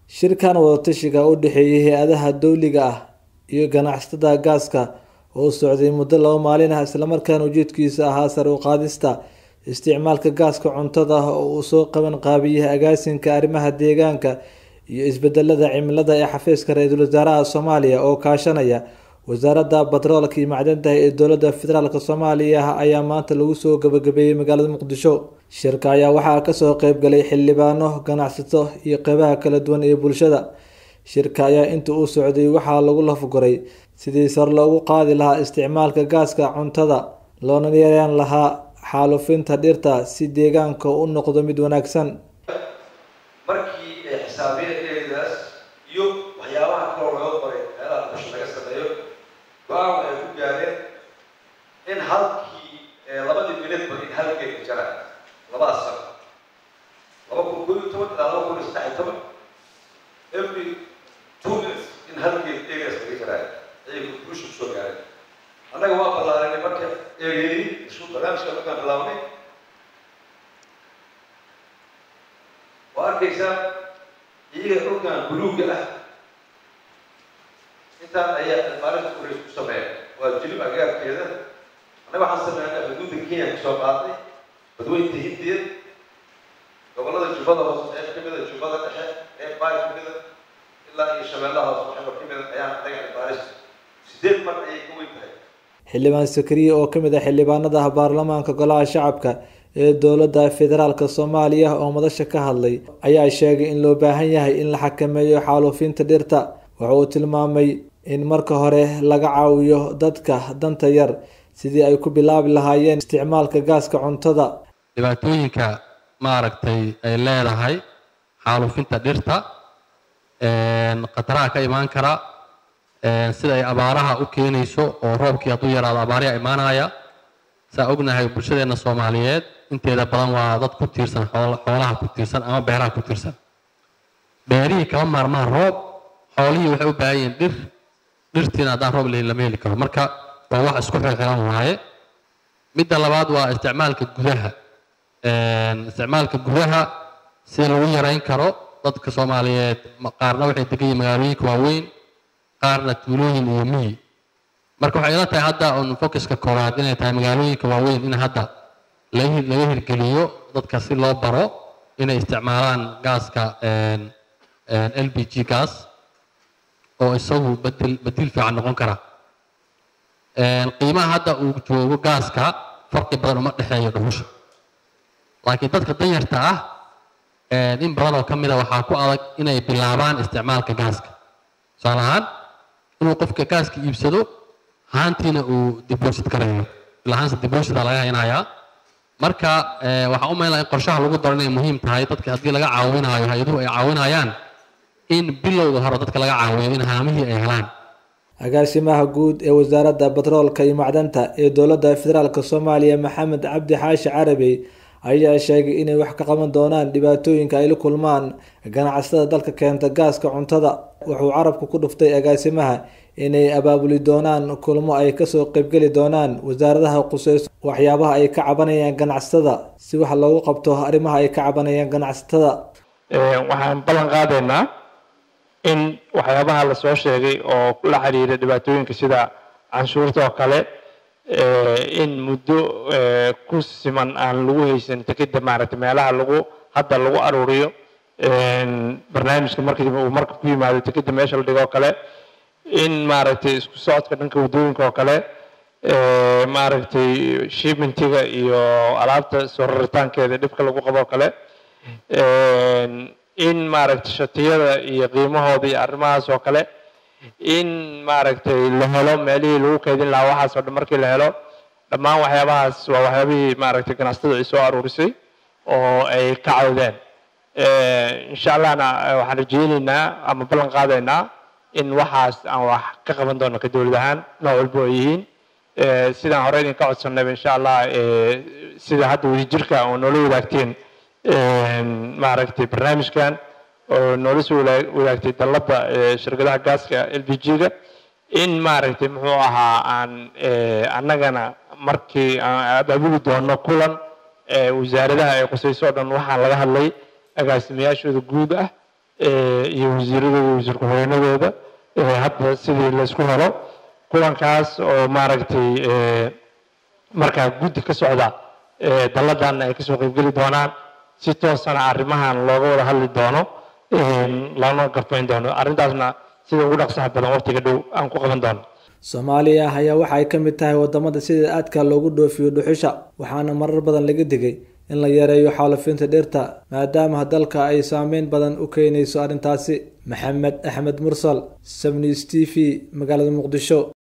shirkan wadatashiga u dhexeeyay hay-adaha dowliga ah iyo ganacsatada gaaska oo socday muddo laba maalin ah islamarkaana ujeedkiisa ahaa sare u qaadista isticmaalka gaaska cuntada oo uu soo qaban qaabiyay agaasinka arrimaha deegaanka iyo isbedelada cimilada ee xafiiska ra-iisul wasaaraha soomaaliya oo kaashanaya wasaaradda batroolka iyo macdanta ee dowladda federaalk soomaaliya ayaa maanta lagu soo gabagabeeyey magaalada muqdisho shirka ayaa waxaa kasoo qeybgalay xildhibaano ganacsato iyo qeybaha kala duwan ee bulshada shirka ayaa inta uu socday waxaa lagu lafguray sidii sar loogu qaadi lahaa isticmaalka gaaska cuntada loona yaraan lahaa xaalufinta dhirta si deegaanka u noqdo mid wanaagsan markii ay xisaabiyeen eedaas iyo waxyaabaha kaloo laga qoray meelaha busha laga sameeyo go-aan waxay ku gaareen in halkii labadii minidba in hal geed jaraan labadaas sano laba kun kod iyo toban ilaa laba kun iyo saddex iyo toban every two minutes in hal geed eegaas laga jaraayo ayay busha kusoo gaareen annaga waa ballaarinay marka eegeyni isku barnaamijka markaan bilaabnay waa arkaysaa iyaga dhulkan buluugga ah intaan ayaa maalinta kurays ku sameeya waa jilib agaarkeeda annaga waxaan sameynay xuduudda kenya kusoo qaadnay badweynta hindiya gobollada jubbada hoose qeyb ka mida jubbada dhexe qeyb baay ka mida ilaa iyo shabeellaha hoose waxba ka mida ayaan anaga baaris sideed mar ayay ka weyn tahay xildhibaan sakariye oo kamid ah xildhibaanada baarlamaanka golaha shacabka ee dowladda federaalk soomaaliya oo madasha ka hadlay ayaa sheegay in loo baahan yahay in la xakameeyo xaaluufinta dhirta waxa uu tilmaamay in marka hore laga caawiyo dadka danta yar sidii ay ku bilaabi lahaayeen isticmaalka gaaska cuntada dhibaatooyinka maaragtay ay leedahay xaaluufinta dhirta khataraha ka imaan kara sida ay abaaraha u keenayso oo roobkii hadduu yaraado abaariha imaanaya saa ognahay bulshadeena soomaaliyeed inteeda badan waa dad ku tiirsan xoolaha ku tiirsan ama beeraha ku tiirsan beerihii kama maarmaan roob xoolihii waxay u baahan yihiin dhir dhirtiina haddaan roob lahayn lama heli karo marka waa wax isku xilxilan waaye midda labaad waa isticmaalka gudaha isticmaalka gudaha sida lagu yareyn karo dadka soomaaliyeed qaarna waxay degan yihiin magaalooyinka waaweyn qaarna tuulooyin iyo miyi marka waxay ila tahay hadda un focuska koowaad inay tahay magaalooyinka waaweyn in hadda laga hirgeliyo dadka si loo baro inay isticmaalaan gaaska l b g gas oo isagu bedel bedil fiican noqon kara qiimaha hadda uu joogo gaaska farqi badan uma dhexeeyo dhuxusha laakiin dadka danyarta ah in badan oo ka mida waxaa ku adag inay bilaabaan isticmaalka gaaska tusaale ahaan inuu qofka gaaska iibsado haantiina uu deposit garayo ilahaanse deposita laga haynayaa marka waxaan u maynaya in qorshaha lagu daro inay muhiim tahay dadka haddii laga caawinayo hay-aduhu ay caawinayaan in bilowga hore dadka laga caawiyo in haamihii ay helaan agaasimaha guud ee wasaaradda batroolka iyo macdanta ee dowladda federaalk soomaaliya maxamed cabdi xaashi carabey ayaa sheegay inay wax ka qaban doonaan dhibaatooyinka ay la kulmaan ganacsatada dalka keenta gaaska cuntada wuxuu carabku ku dhuftay agaasimaha inay abaabuli doonaan kulmo ay kasoo qeybgeli doonaan wasaaradaha quseyso waxyaabaha ay ka cabanayaan ganacsatada si wax loogu qabto arrimaha ay ka cabanayaan ganacsatada waxaan ballan qaadaynaa in waxyaabaha lasoo sheegay oo la xiriira dhibaatooyinka sida canshuurta oo kale in muddo ku siman aan lagu haysan tekeda maaragtay meelaha lagu hadda lagu aruuriyo barnaamijka markii uu marka ku yimaado tekeda meesha la dhigo oo kale in maaragtay isku socodka dhanka waddooyinka oo kale maaragtay shipmentiga iyo alaabta soo raritaankeeda dhibka lagu qabo oo kale in maaragtay shatiyada iyo qiimahooda iyo arrimahaas oo kale in maaragtay la helo meelihii lagu kaydin lahaa waxaas oo dhan markii la helo dhammaan waxyaabahaas waa waxyaabihii maaragtay ganacsatada ay soo aruurisay oo ay ka cawdeen insha allahna waxaan rajeyneynaa ama ballan qaadaynaa in waxaas aan wax ka qaban doono ka dowlad ahaan nooc walba oo yihiin sidaan hore idinka codsanayba insha allah sida hadda wadajirka oo noola wadaagteen maaragtay barnaamijkan oo noola soo wadaagtay dalladda shirkadaha gaaska l b g-ga in maaragtay muxuu ahaa aan annagana markii aan abaabuli doono kulan wasaaradaha ay qusayso o dhan waxaan laga hadlay agaasimayaashooda guud ah iyo wasiiradooda iyo wasiir ku-xigeenadooda hadda sidii laysku helo kulankaas oo maaragtay markaa guddi ka socda dalladan ay kasoo qeybgeli doonaan si toosana arrimahan looga wada hadli doono lana garfayn doono arrintaasna sida ugu dhaqsaha badan waqtiga dhow aan ku qaban doono soomaaliya ayaa waxa ay ka mid tahay wadamada sida aadka loogu dhoofiyo dhuxusha waxaana marar badan laga digay in la yareeyo xaalufinta dhirta maadaama dalka ay saameyn badan u keenayso arrintaasi maxamed axmed mursal sabnis t v magaalada muqdisho